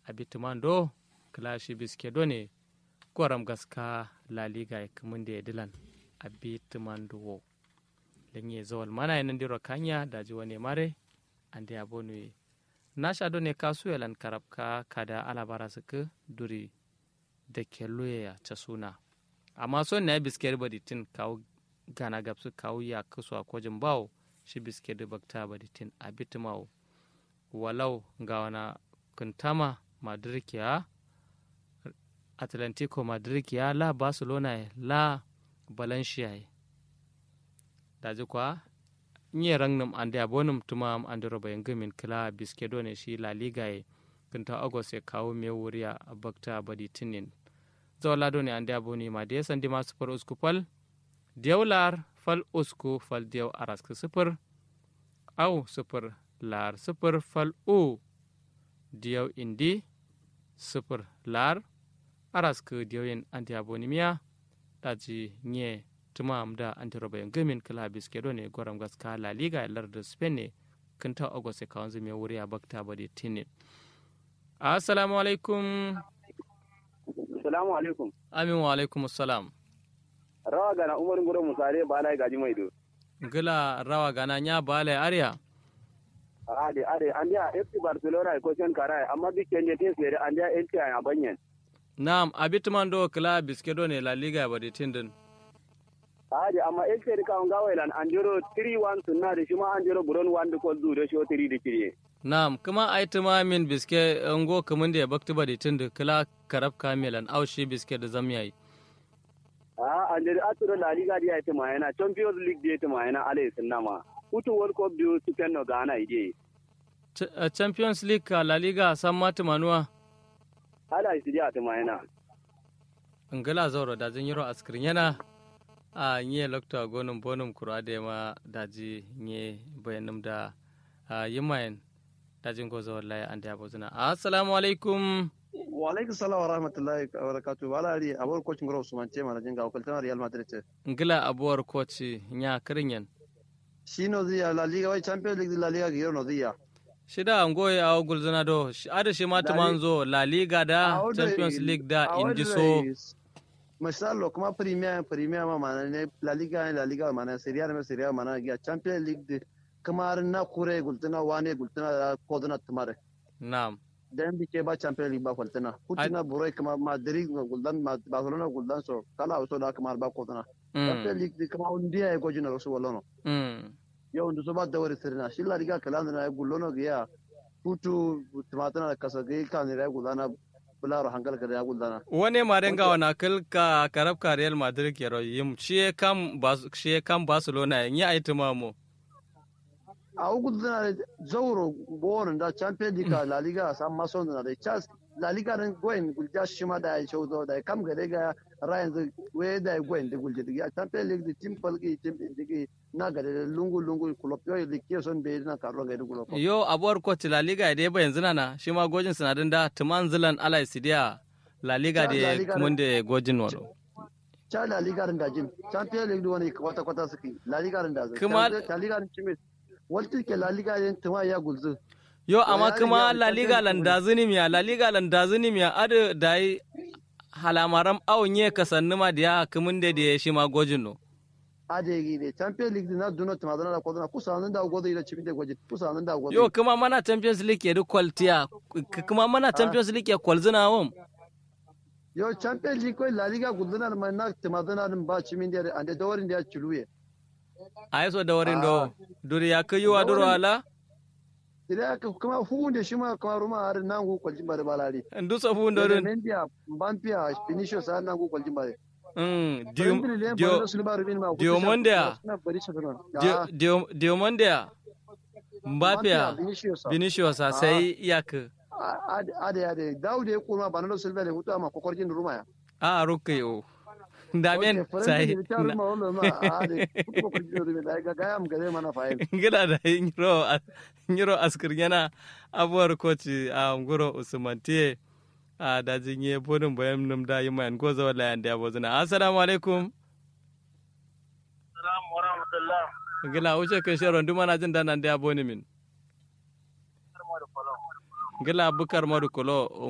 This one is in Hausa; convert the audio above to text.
abituman do klashi biske do ne goram gaska la liga kamun da dilan abituman do wo lenye zawal mana yanan diro kanya da ji wani mare ande abonu na sha do ne kasu yalan karabka kada alabara suka duri da kelloya ya ta suna amma son na biske badi tin kawo gana gabsu kawo ya kasu a kojin bawo shi biske da bakta badi tin abitumawo walau ga wana kuntama madrikiya atlantico madrikiya la barcelona la valencia daji kwa nye rangnum ande abonum tuma am ande roba yangamin kila biskedo ne shi la liga ye kunta agos ya kawo me wuriya a bakta badi tinin zawla do ne ande aboni ma de sandi ma super usku fal diyawlar fal usku fal diyaw arask super au super lar sifir fal u diyaw indi sifir lar araska diyawen anti abonimiya daji nye tumam da anti robayen gamin kala biske ne goram gaska la liga lar da spain ne kinta ogose kawon zume wuri a bakta bade tinin assalamu alaikum assalamu alaikum amin wa alaikum assalam rawa gana umar ngoro musare balai gaji mai do gila rawa gana nya balai arya ade ade andia FC Barcelona ko sen karai amma bi kenje tin sere andia enti a banyen Naam abitman do kla biske do ne la liga bade tindin ade amma enti ka nga wailan anjoro 3-1 sunna de shima anjoro buron 1 ko du de sho 3 de kiriye Naam kuma aituma min biske ngo kamun da bakti bade tindi kla karab kamilan au shi biske da zamyayi a anjoro aturo la liga dia ite mayana champions league dia ite mayana ale sunna ma kutu world cup biyu su no gana ide champions league ka la liga san mata manuwa ala isi dia ta mayana ngala zauro da zan yiro askirin yana a nye lokta gonum bonum kura da ma daji nye bayanum da yimayen dajin gozo wallahi an da bozuna assalamu alaikum wa alaikum salam wa rahmatullahi wa barakatuh wala ri abor coach ngoro usman ce mana jinga wakiltan real madrid ngila abuwar coach nya kirinyen shi no ziya la liga wai champions league la liga giro no ziya shida ngoye a gulzana do ada shi mata manzo la liga da champions league da indiso mashallah kuma premier premier ma mana ne la liga la liga mana serie A serie A mana ya champions league de kamar na kure gultana wane gultana kodana tumare na'am dan bi ke ba champions league ba kwaltana kutina burai kuma madrid guldan barcelona guldan so kala so da kamar ba kodana champions league de kuma undiya ya gojina rasu wallono yau ndu so ba dawari sirna shi la riga kala na ya gullono ya futu tumatana da kasa ga kan ya gullana bularo hankal ga ya gullana wani ma denga wana kalka karab ka real madrid ke ro yim shi kam ba shi kam barcelona yin ya aitima mu a gullana zauro bonon da champions league la liga san mason na da chas la liga nan goyin gulja shi ma da ya shaudo da kam ga daga rayan we da goyin da gulje da champions league da team falki team digi na ga da lungu lungu club yo da ke son be na karo ga dugulo yo abuwar coach la liga da ba yanzu na shi ma gojin sinadin da tuman zilan alai sidiya la liga da kuma da gojin wano cha la liga da jin champions league wani kwata kwata suke la liga da zai kuma la liga da cime walti ke la liga yin tuma ya gulzu yo amma kuma la liga landazini miya la liga landazini miya adu dai halamaram awon ye kasanni ma da ya kumin da da ya shi ma gojin no adegi ne champions league na duno tuma dana ko dana kusa nan da godo ida chimide goji kusa nan da godo yo kuma mana champions league ya kwaltiya kuma mana champions league ya kwalzina wom yo champions league ko la liga gudana ma na tuma dana ba chiminde ande dorin da chuluye ai so dorin do duri ya kai wa duro ala ida ka kuma hunde shi ma kuma ruma har nan go kwaljin bare balari ndu so hunde don India bampia finisho sa nan go kwaljin bare mm dio diomondia diomondia mbapia vinicius sai yak ade ade daude kuma banalo silva le hutu ama kokorjin ruma ya a rukke o damen sai gida da nyiro nyiro askir yana abuwar koci a ngoro usmantiye a dajin ye bodin bayan num da yi mayan goza wala yan da bozuna assalamu alaikum assalamu wa rahmatullah gila wuce kan sharon duma na jin danan da boni min gila bukar madu kolo